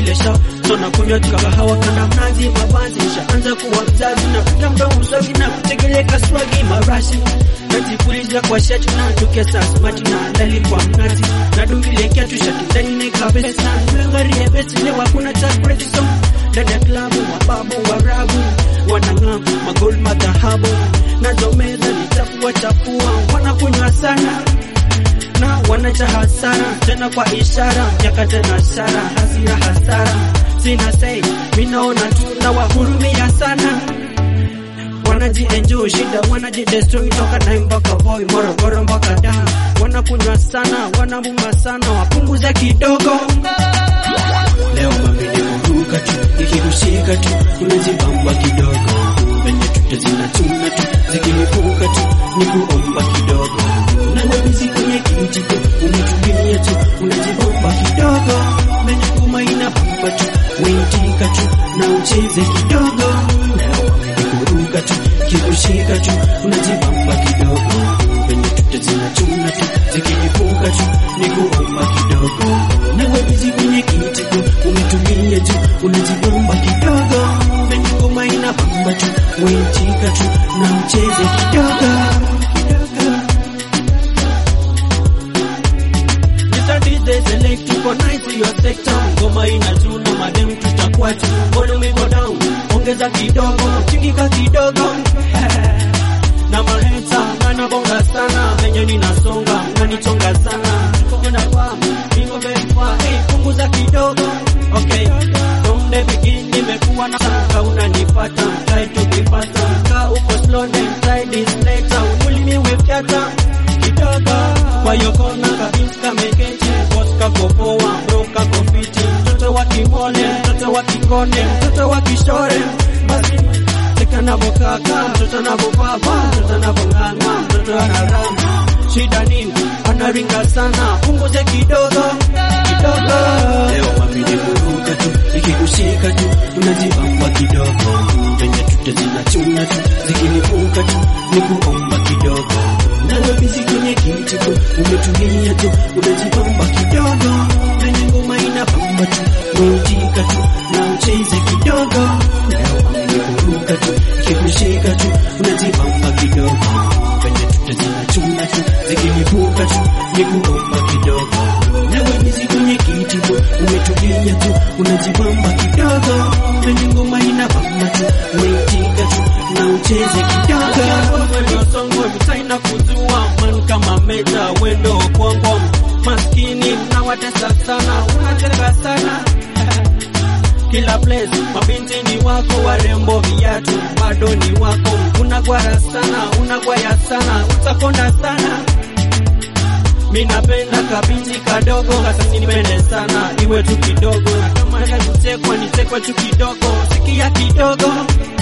ile show so na kunywa tukahawa kana mnazi mabanzi shaanza kuwa mzazi na kuta mdomo swagi na kutegeleka swagi marashi najipuliza kwa shati na tukesa smart na ndali kwa mnazi na dungilekea tu shati ndani na kabesa mlangarie besi leo hakuna cha fresh song dada klabu wababu warabu wanang'aa magol madhahabu nazo meza nichafua chafua wanakunywa sana na wanacha hasara tena kwa ishara miaka tena shara hasira hasara sina sei minaona tu na wahurumia sana wanajienjoy shida wanajidestroy toka na mpaka boy Morogoro mpaka da wanakunywa sana wanabuma sana wapunguze kidogo leo mabidi kuruka tu ikikushika tu unajibamba kidogo venye tute zinachuna tu zikilipuka tu ni kuomba kidogo unanabizi kwenye kijiko umetulia tu unajibamba kidogo venye ngoma inabamba tu weitika tu na ucheze kidogo leo mabidi kuruka tu ikikushika tu unajibamba kidogo venye tute zinachuna tu zikilipuka tu ni kuomba kidogo nawe bizi kwenye kijiko umetulia tu unajibamba kidogo venye ngoma inabamba tu weitika tu na ucheze kidogo kidogo Mr. DJ select tuko nice your sector ngoma inatuna madem tutakuwa tu volume go down ongeza kidogo chingika kidogo na maheta nanabonga sana venye ninasonga nanichonga sana tukoenda kwa niko very far hey, punguza kidogo okay from the beginning nimekuwa na sanga unanipata try to be faster ka uko slow then try this later ulimi wefyata kidogo kwa hiyo kona kabisa kameketi boss kako poa bro kako fiti mtoto wa kimole mtoto wa kikone mtoto wa kishore basi cheka navokaka mtoto anavopapa mtoto anavong'ang'a mtoto anarama shida nini anaringa sana punguze kidogo kidogo leo mabidi kuruka tu ikikushika tu unajibamba kidogo venye tute zinachuna tu zikilipuka tu ni kuomba kidogo nalobisi kwenye kijiko umetulia tu unajibamba kidogo venye ngoma inabamba tu weitika tu na ucheze kidogo leo mabidi kuruka tu ikikushika tu unajibamba kidogo venye tute zinachuna tu zikilipuka tu ni kuomba kidogo nawe bizi kwenye kijiko umetulia tu unajibamba kidogo venye ngoma inabamba tu weitika tu na ucheze kidogo waliosongwe mtaina kuzua man kama meta wendo kwongo maskini unawatesa sana unateka sana kila place mabinti ni wako warembo viatu bado ni wako unagwara sana unagwaya sana utakonda sana mi napenda kabinti kadogo kasasi nipende sana iwe tu kidogo na kama ya kutekwa nitekwe tu kidogo sikia kidogo